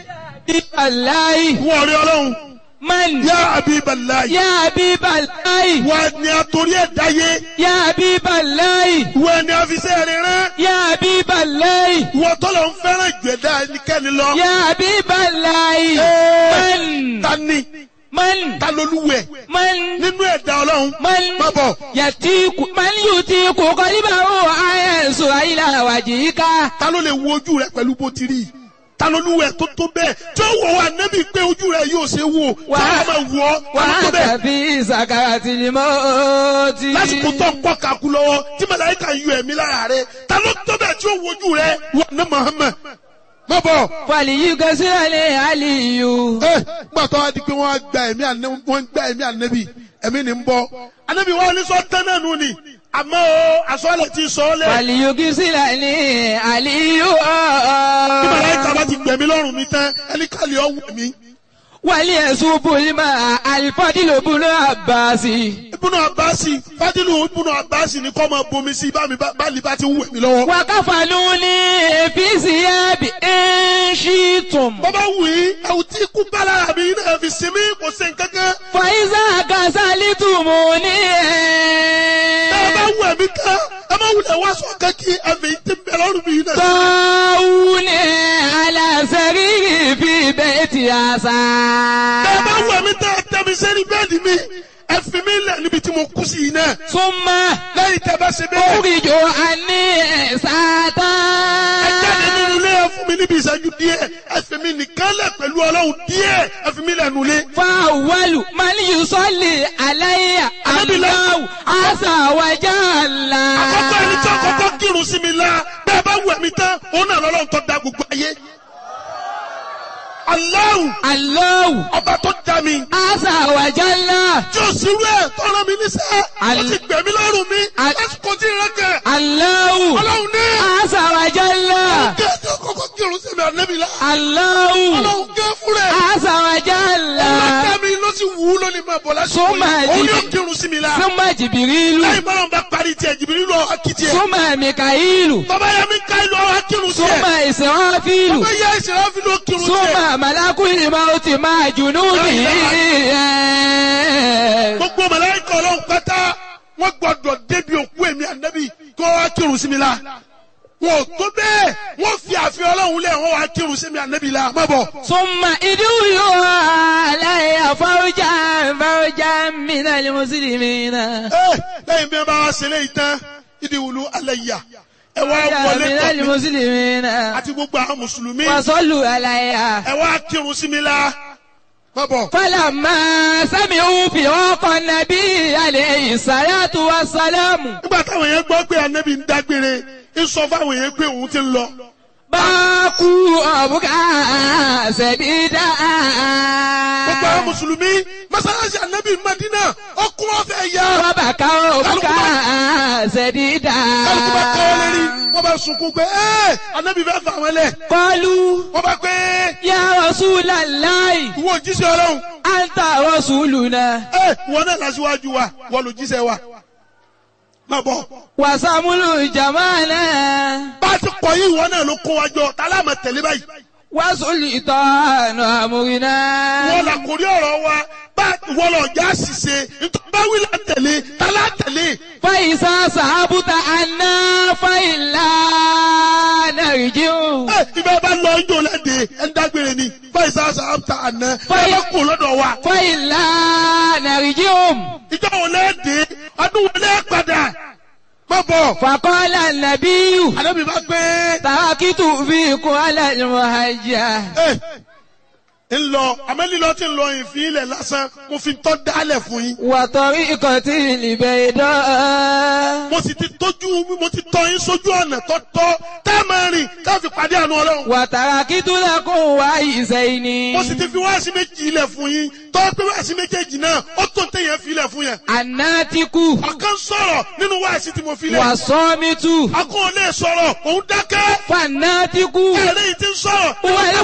Wallahi. wọ́n rí ọlọ́run Man. yá Habiballahi Ya Habiballahi. wọ́n ni àtòrí ẹ̀ dáyé Ya Habiballahi. wọ́n ni àfisẹ́ rẹ̀ rán Ya Habiballahi. wọ́n tọ́lọ̀ ń fẹ́ràn ìgbẹ́dá ẹnikẹ́ni lọ. Ya Habiballahi. Ẹ́ẹ̀, Man. ta ni Man. ta lolúwẹ̀ Man. nínú ẹ̀dá ọlọ́run Man. má bọ̀ Yatiku. Man yutiku qalibahu ayasu ila wajhika. ta ló lè wo ojú rẹ pẹ̀lú bó ti rí i ta lolúwẹ̀ tó tó bẹ́ẹ̀ tí ó wọ̀ wá nẹ́bí pé ojú rẹ yóò ṣe wò Wà á- tí wọ́n máa wọ̀ ọ́ ta ló tó Wa bẹ́ẹ̀ tafi sakaratil mauti. lásìkò tó ń kọ́ kakú lọ́wọ́ tí màláíkà ń yọ ẹ̀mí lára rẹ ta ló tó bẹ́ẹ̀ tí ó wo ojú rẹ wọ̀ ní Muhammad má bọ̀. Falyughsirni aliyu. ẹ gbà tó wá di pé wọ́n á gba ẹ̀mí ànẹ́ wọ́n ń gba ẹ̀mí ànẹ́bí ẹ̀mí ni ń bọ́ ànẹ́bí wọn ní sọ tẹ́lẹ̀ nù ni àmọ́ o àsọ̀lẹ̀ ti sọ ọ́ lẹ̀ Falyughsirni aliyu. bí màláìka bá ti gbẹ̀mí lọ́rùn mi tán ẹni kàlẹ́ ọ̀ wù mí. وليسوب الماء الفضل بن عباس ibùnà abasi fadilu ibùnà abasi ni kọ́ máa bomi sí bá mi bá bá lè bá ti ń wẹ̀ mí lọ́wọ́. وكفنوني في ثياب إن شئتم bọ́bá wù í ẹ̀wù tí kú bá lára mi náà fi sinmi kò sí nǹkankan. فإذا كسلتموني bẹ́ẹ̀ bá wù ẹ̀mí tán ẹ má wulẹ̀ wá sọ kankí ẹ̀fẹ̀ yìí ti bẹ̀ lọ́rùn mi náà. طاوني على سريري في بيت عسى bẹ́ẹ̀ bá wù ẹ̀mí tán ẹ tẹ́ mi sẹ́ni bẹ́ẹ̀ni mi ẹ fi mi lẹ̀ níbi tí mo kú sí yìí náà. ثم lẹ́yìn tẹ́ bá ṣe bẹ́ẹ̀. أخرج عني ساعة ẹ jáde nínú ilé ẹ fún mi níbi ìṣẹ́jú díẹ̀ ẹ fi mi nìkan lẹ̀ pẹ̀lú ọlọ́run díẹ̀ ẹ fi mi lẹ̀ nulẹ̀. فأول من يصلي علي الله عز وجل àkọ́kọ́ ẹni tí àkọ́kọ́ kírun sí mi la bẹ́ẹ̀ bá wù ẹ̀mí tán òun náà lọ́lọ́run tó da gbogbo ayé. Allahu الله ọba tó da mi عز وجل tí o sì rú ẹ̀ tọ́ra mi níṣẹ́ ó Al- ti gbẹ̀mí lọ́rùn mi Al- lásìkò tí ì rẹ́kẹ̀. الله ọlọ́run ní عز وجل kí ẹni àkọ́kọ́ kírun sí mi ànẹ́bí la الله ọlọ́run gé fún rẹ̀ عز وجل ọlọ́dẹ mi ló sì wù ú lónìí máa bọ̀ lásìkò Súnmọ́ yìí òun ẹ̀dí- yóò kírun sí mi la ثم جبريل lẹ́yìn bọ́lá ń bá parí tiẹ̀ jìbìrì lọ akitì ẹ̀ ثم ميكائيل bàbá yẹn mi ká ìlú ọ̀hún akírun sí ثم ẹ̀ إسرافيل bàbá yẹn ìṣẹ̀lẹ̀ fi ló kírun sí ẹ̀. ثم ملك الموت مع جنوده gbogbo màláíkà ọlọ́run pátá wọ́n gbọ́dọ̀ débi òkú èmi ànábì kí wọ́n wá kírun sí mi la wọn ò tó bẹ́ẹ̀ wọ́n fi àfihàn ọlọ́run lẹ̀ wọ́n wá kírun sí mi ànábì la má bọ̀. ثم ادعوا علي فوجا فوجا من المسلمين ẹ lẹ́yìn bí wọ́n bá wá ṣe léyìí tán ìdí wùlú alẹ́ yà ẹ wá wọlé من tọ̀ mí المسلمين àti gbogbo àwọn mùsùlùmí وصلوا علي ẹ wá kírun sí mi la má bọ̀. فلما سمعوا فراق النبي عليه الصلاة والسلام nígbà táwọn yẹn gbọ́ pé ànábì ń dágbére ń sọ fáwọn yẹn pé òun ti ń lọ. باكوا أبكى سديدا gbogbo àwọn mùsùlùmí mọ́sálásí ànábì Madina ọkùn ọ̀fẹ́ yá. وبكوا أبكى سديدا kálukú bá kọ́ ọ lérí wọ́n bá sunkún pé ẹ́ ànábì fẹ́ fà wọ́n lẹ̀. قالوا wọ́n bá pé يا رسول الله ìwọ òjíṣẹ́ ọlọ́run أنت رسولنا ẹ́ wọ́n náà lásìwájú wa wọ́n lò jíṣẹ́ wa. má bọ̀ وسمل جمالنا bá a ti kọ̀ yí ìwọ náà ló kó wa jọ tálá àmọ̀ tẹ̀lé báyìí. وسلطان أمرنا wọ́n là kórí ọ̀rọ̀ wa bá wọ́n lọ já ṣìṣe nítorí bá wí là tẹ̀lé tálá tẹ̀lé. فإذا صحبت عنا فإلا نرجع ẹ ibẹ̀ bá lọ ijó lẹ́dẹ̀ẹ́ ẹ̀ ń dágbére ni báyìí sáà sáà ta àná ẹ Fáyì- bá kó lọ́dọ̀ wa. فإلا نرجع ìjọ wo lẹ́ẹ̀dẹ́ ọdún wo lẹ́ẹ̀ padà má bọ̀. فقال النبي àdébí bá gbé تركت فيكم على المهجة ẹ ń lọ àmọ́ lílọ tí ń lọ ìfín ilẹ̀ lásán mo fi tọ́ dálẹ̀ fún yín. وطريقة البيضاء mo sì ti tójú mo ti tọ́ yín sójú ọ̀nà tọ́tọ́ tá a máa rìn ká fi pàdé àánú ọlọ́run. وتركت لكم وعيسين mo sì ti fi wáàsí méjì ilẹ̀ fún yín tọ́ pé wáàsí méjèèjì náà ó tó téèyàn fi ilẹ̀ fún yẹn. الناتك ọ̀kan sọ̀rọ̀ nínú wáàsí tí mo fi lẹ̀. والصامت akọ́ ò lè sọ̀rọ̀ òun dákẹ́. فالناتك ẹ̀rẹ́ yìí ti ń sọ̀rọ̀.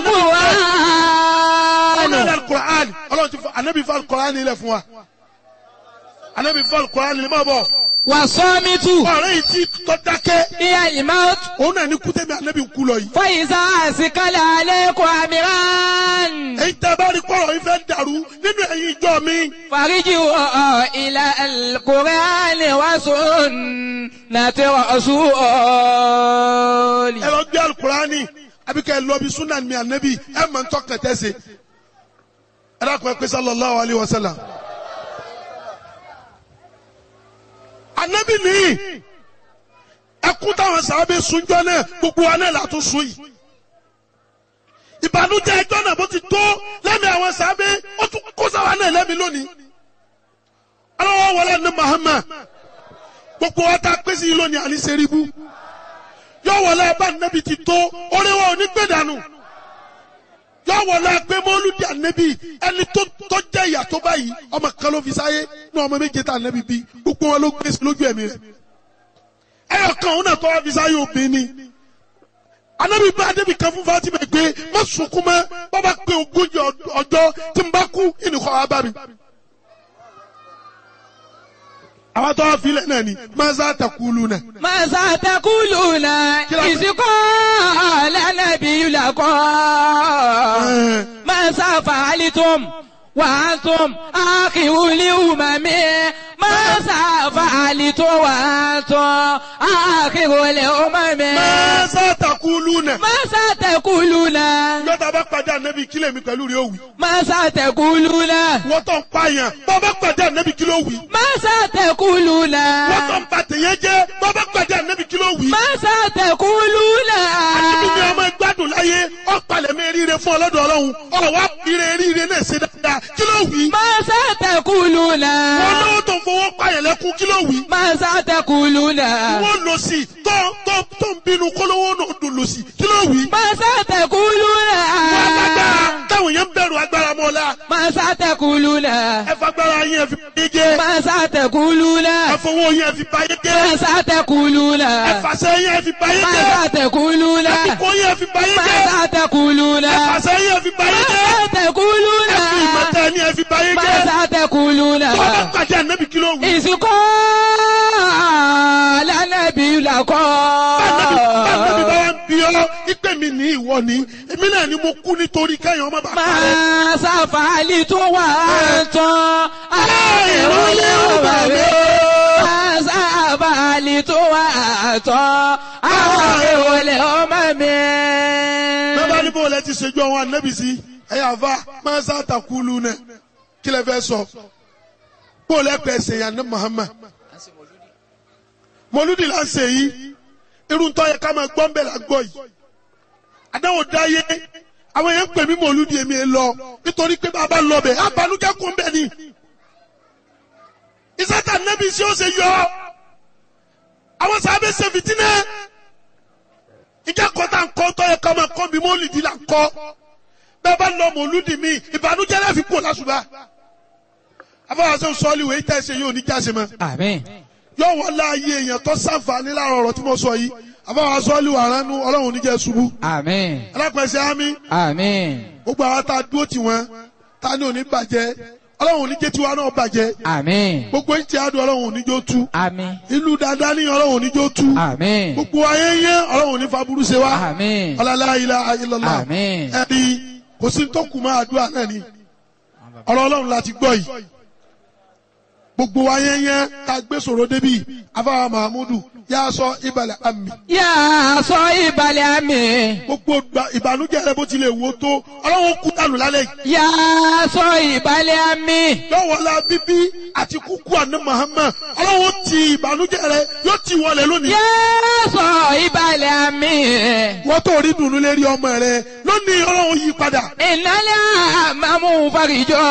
والقرآن ọlọ́run alukur'an ọlọ́run ti fọ anabi fọ alukur'an ilẹ̀ fún wa. anabi fọ alukur'an ilẹ̀ máa bọ̀. والصامت ọ̀rẹ́ yìí ti tọ́ dákẹ́. هي الموت òun náà ní kútẹ́mi anabi ń kú lọ yìí. فإذا أسكل عليكم أمران èyí tẹ́ bá rí kọ́rọ̀ yìí fẹ́ dàrú nínú ẹ̀yin ìjọ mi. فارجعوا إلى القرآن وسنة رسول ẹ lọ gbé alukurani àbí kẹ́ ẹ lọ bí sunan mi anabi ẹ mọ̀ ntọ́ kẹtẹ́ se. ẹ dákun ẹ pé sallallahu alayhi wa sallam. anabi nìyí ẹkún táwọn sábẹ́ sunjọ́ náà gbogbo wa náà látún sun yìí. ìbànújẹ́ ẹjọ́ náà bó ti tó lẹ́mi àwọn sábẹ́ ó tún kó sáwa náà lẹ́mi lónìí. aláwọ̀ wọlé ní Muhammad gbogbo wa ta pèsè yìí lónìí àní sẹ́ríbù yọ wọlé abá nẹ́bi ti tó oríwọ̀ onígbèdànù yọ wọlé agbé mọ́lúdì ànẹ́bi ẹni tó tó jẹ́ ìyà tó báyìí ọmọ kan ló fi sáyé ní ọmọ méje tá ànẹ́bi bí gbogbo wọn ló gbé sí lójú ẹ̀mí rẹ̀ ẹyọ kan òun náà tó wá fi sáyé obìnrin ni ànẹ́bi bá ànẹ́bi kan fún Fatima gbé má sunkún mọ́ bàbá pé ogójì ọd- ọjọ́ tí n bá kú ìnìkọ́ wa bá mi. àwọn tó wá filẹ̀ náà ni maza takulu náà. ماذا تقولون إذ قال النبي لكم ماذا فعلتم وأنتم آخر الأمم ماذا فعلتم وأنتم آخر الأمم maza takulu náà. ماذا تقولون yọta bá pàdé ànábì kílẹ̀ mi pẹ̀lú rẹ̀ ó wí. ماذا تقولون wọ́n tó ń pààyàn bá bá pàdé ànábì kí ló wí. ماذا تقولون wọ́n tó ń ba tèyẹ jẹ́ bá bá pàdé ànábì kí ló wí. ماذا تقولون ànábì ni ọmọ gbádùn láyé ọ̀pàlẹ̀ mi ríire fún ọlọ́dọ̀ ọlọ́run ọ̀rọ̀ wá ire ríire náà ṣe dáadáa kí ló wí. ماذا تقولون wọ́n lọ́wọ́ tó ń fowó pààyàn lẹ́kún kí ló wí. ماذا تقولون wọ́n lọ sí tó tó tó ń bínú kólówó náà dùn lọ sí kí ló wí. ماذا تقولون wọ́n agbára táwọn yẹn ń bẹ̀rù agbára mọ́lá ماذا تقولون ẹ fagbára yẹn fi báyé jẹ́ ماذا تقولون ẹ fowó yẹn fi báyé jẹ́ ماذا تقولون ẹ fàṣẹ yẹn fi báyé jẹ́. ماذا تقولون Àsìkò yẹn fi báyé jẹ́. ماذا تقولون Àṣẹ yẹn fi báyé jẹ́. ماذا تقولون Ẹ̀fì ìmọ̀tẹ́ ni ẹ fi báyé jẹ́. ماذا تقولون Tọ́lá pàdé ànábì kí ló wù. إذ قال النبي لكم Báńdẹ́bí bá wá ń bí ọ́, ìpè mi ní ìwọ ni. Èmi náà ni mo kú nítorí kẹ́yìn ọmọ bàbá rẹ̀. máa ṣàfàlì tó wà tán. ìrọ̀lẹ́ ọba mi. máa ṣàfàlì tó wà tán. àwọn ìrọ̀lẹ́ ọmọ mi. Bẹ́ẹ̀ bá ní bó lẹ ti ṣèjú àwọn ànábì sí. Ẹ̀yà àfa máa ń sàtàkùlù náà. Kí lẹ fẹ́ sọ? Bó lẹ pẹ̀ ṣèyàn ní Muhammad. Mọ̀lúdì là ń ṣe yìí. Irú tó yẹ ká máa gbọ́ ń bẹ̀ là ń gbọ́ yìí. Àdáwò dáyé. Àwọn yẹn ń pè mí mọ̀lúdì èmi ẹ̀ lọ. Nítorí pé bàbá lọ bẹ̀, àbálùkẹ́ kún bẹ̀ ni. Ìsátà nẹ́bí sí ó ṣe yọ. Àwọn sàbẹ̀ ṣe fìtínẹ́. Ìjà kọ́ta ń kọ́ tó yẹ ká máa kọ́ bí mọ́lìdì là ń kọ́. Bẹ́ẹ̀ bá lọ mọ̀lúdì mi, ìbànújẹ́ láfi kú lásùbà. Afọwọ́sọ sọ́ọ́lì wèé tẹ̀sẹ̀ yóò ní jáse mọ́ àmín. yóò wọ́n láàyè èèyàn tó sàǹfààní láàrọ̀ ọ̀rọ̀ tí mo sọ yìí àbáwá sọ́ọ́lì wà ránú ọlọ́run níjẹ́ ṣubú àmín. alápẹ̀sẹ̀ ámì àmín. gbogbo àwọn tá a dúró tì wọ́n tá a ní òní bàjẹ́ ọlọ́run oníjẹ́ tiwa náà bàjẹ́ àmín. gbogbo ìtì àdùn ọlọ́run oníjó tú àmín. ìlú dáadáa ní ọlọ́run oníjó tú àmín. gbogbo ayẹyẹ ọlọ́run oní faburú ṣe wá àmín. ọlọ́lá ilaha illallah àmín. ẹ̀rí kò sí tó kù máa àdúrà náà ni ọ̀rọ̀ ọlọ́run láti gbọ́ yìí gbogbo ayẹyẹ tá a gbé sọ̀rọ̀ débi afáwa mahamudu yà sọ ìbàlẹ̀ àmì yà sọ ìbàlẹ̀ àmì. gbogbo gba- ìbànújẹ́ rẹ bó tilẹ̀ wò tó ọlọ́run kú dànù lálẹ́ yìí yà sọ ìbàlẹ̀ àmì. lọ́wọ́lá bíbí àti kúkú àná Muhammad ọlọ́run ti ìbànújẹ́ rẹ yóò ti wọlé lónìí. yà sọ ìbàlẹ̀ àmì. wọ́n tó rí dùnú lérí ọmọ rẹ lónìí ọlọ́run yí padà ìnálẹ̀ àmàmú farijọ́.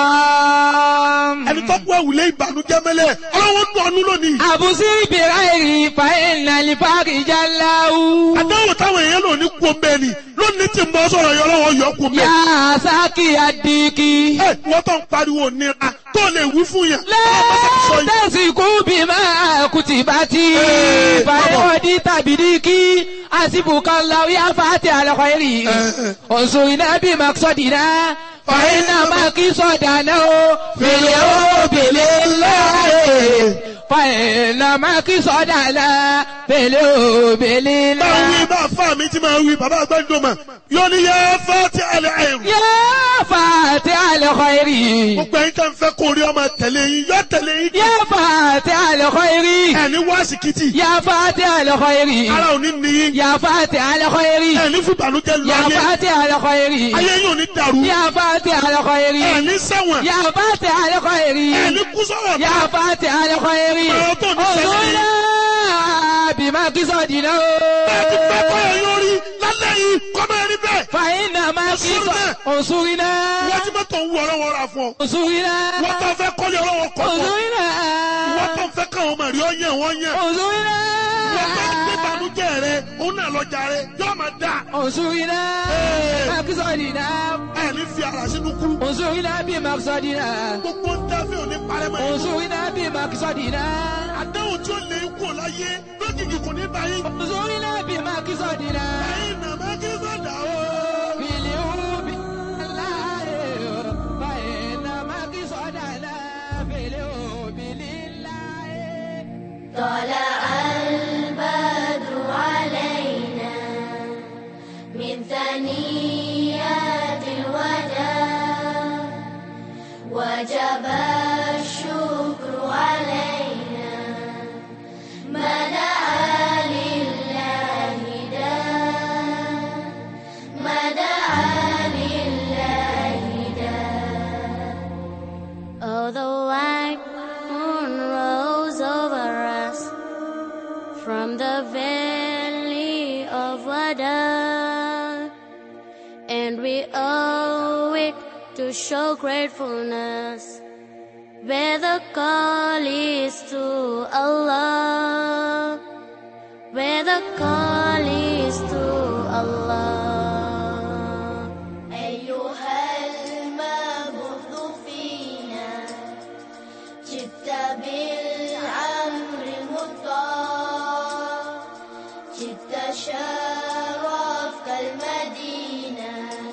ẹni tó kú ẹ̀wùlé ìbànújẹ́ mẹ́lẹ̀ ọlọ́run dùn ọ́nú lónìí. àbùsí ìbìrà èrì fa ìnàlẹ̀ farijá láwù. àdáwò táwọn èèyàn lò ní kú ọmọ ẹni lónìí tí ń bọ́ sọ̀rọ̀ yọ ọlọ́run yọ kú ọmọ yà ẹ. sákì àdìkì. ẹ wọ́n tó ń pariwo nira tó lè wí fún yàn. ọlọ́run bá sọ yìí. lẹ́tẹ̀síkú bí máa kùtì bá ti. Ee, fàyọ̀dí tàbí díkì. àsìbùkọ́lá yà fàtí àlọ́kọ̀ èrì. Ee. òṣùwìnà bí màkìsọ̀dìnà. fàyínà màkìsọ̀dànà o. fèlè o fèlè láàyè. fàyínà màkìsọ̀dànà. fèlè o fèlè bá wí láàyè. bá fà mí tí máa wí bàbá àgbẹ̀dọ̀mà yóò ní yẹ fẹ́ ti àlẹ́ àìrù. yà fàtí àlọ́kọ̀ èrì. gbogbo ẹ̀yin tẹ́ ń fẹ́ kó rí ọmọ tẹ̀lé yín yọ tẹ̀lé yín. yà fàtí àlọ́kọ̀ èrì. ẹni wá síkìtì yà fàtí àlọ́kọ̀ èrì. ara ò ní ní yín. يا فاتح الخير ẹni fún ìbànújẹ́ lọ يا ayé فاتح الخير ayé yóò ní dàrú. يا فاتح الخير ẹni sẹ́wọ̀n يا فاتح الخير ẹni kú sọ̀rọ̀ يا فاتح الخير Ọ̀rọ̀ tó ní sẹ́yìn. انظرنا بما قصدنا bẹ́ẹ̀ ti fẹ́ kọ́ ẹ yóò rí lálẹ́ yìí kọ́ máa rí bẹ́ẹ̀. فإنما قصد انصرنا wọ́n ti mọ́tò ń wọ ọlọ́wọ́ ra fún ọ. انصرنا wọ́n tó fẹ́ kọ́lé ọlọ́wọ́ kọ́ fún ọ. انصرنا wọ́n tó fẹ́ káwọn ọmọ rí ọyàn wọ́n yàn. انصرنا wọ́n tó gbé ìbànújẹ́ rẹ òun náà lọ́jà rẹ yóò máa dà. انصرنا بما قصدنا ẹni fi ara sínú kú. انصرنا بما قصدنا gbogbo ń tẹ́ fi òní parẹ́ mọ́. انصرنا بما قصدنا àdáhùn tí ó lè kú ò láyé lójijì kò ní báyìí. انصرنا بما قصدنا ẹ̀yin nà má kí sọ̀dà o. في اليوم الله فإنما قصدنا في اليوم لله طلع البدر علينا من ثنيات الوداع وجب الشكر علينا ما دعا لله داع ما دعا لله داع Oh, the white moon rose over us from the valley of Wada, and we owe it to show gratefulness. Where the call is to Allah, where the call is to Allah. أيها المبعوث فينا جئت بالأمر المطاع جئت شرفت المدينة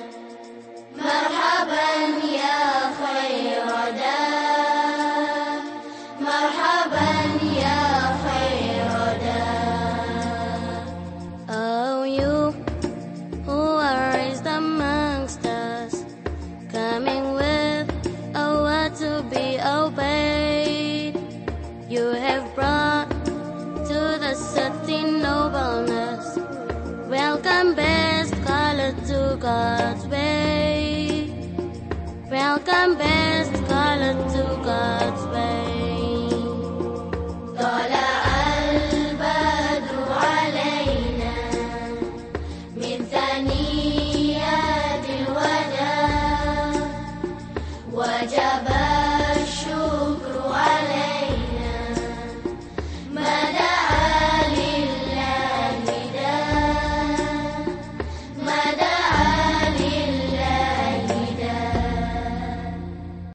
مرحبا يا خير دار مرحبا يا خير دار Oh you who are raised amongst us, coming with a word to be obeyed. You have brought to the city nobleness. Welcome, best color to God's way. Welcome, best color to God's way. طلع البدر علينا من ثنيات الوداع وجب